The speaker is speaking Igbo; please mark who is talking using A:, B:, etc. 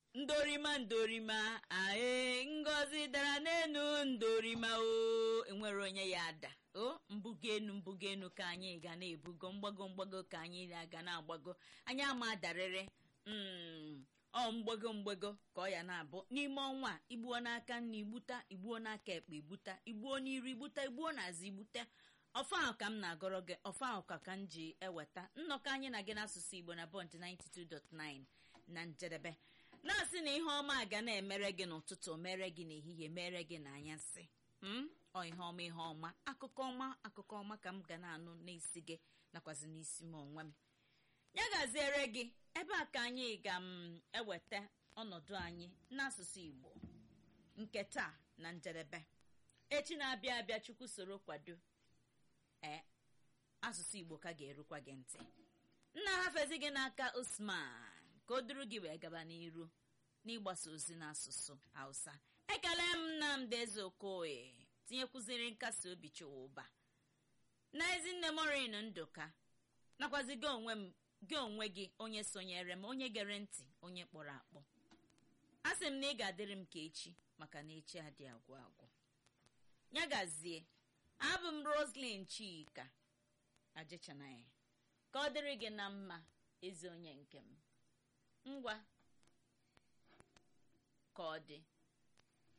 A: ndorima ndorima ae ngozi dara n'elu ndorima o enwere onye ya ada o mbugo enu mbugo enu ka anyị ga na-ebugo mgbago mgbago ka anyị ga na-agbago anyị ama darịrị mm, ọ mgbago mgbago ka ọ ya na-abụ n'ime ọnwa a, igbuo n'aka nna igbuta igbuo n'aka ekpe igbuta igbuo n'iru igbuta igbuo n'azụ igbuta ọfọ ahụ ka m na-agọrọ gị ọfọ ahụ ka ka m ji eweta nnọkọ anyị na gị n'asụsụ igbo na bọnt 92.9 na njedebe na-asị na ihe ọma ga na-emere gị n'ụtụtụ mere gị n'ehihie mere gị n'anyasị m ọ ihe ọma ihe ọma akụkọ ọma akụkọ ọma ka m ga na-anụ n'isi gị nakwazi n'isi m onwe m ya gaziere gị ebe a ka anyị ga m eweta ọnọdụ anyị n'asụsụ igbo nke taa na njedebe echi na-abịa abịa chukwu soro kwado ee asụsụ igbo ka ga-erukwa gị ntị nna hafezi gị n'aka usman ka o duru gị wee gaba n'iru n'ịgbasa ozi n'asụsụ hausa ekele m nnamdị eze okoye tinyekwuziri nkasi obi chụwa ụba na ezinne morin ndụka nakwazi gị onwe m gị onwe gị onye sonyere m onye gere ntị onye kpọrọ akpọ a sị m na ị ga-adịrị m ka echi maka na echi adị agwụ agwụ ya gazie abụ m roslyn chika ajechanaya ka ọ dịrị gị na mma ezi onye nke m ngwa ka ọ dị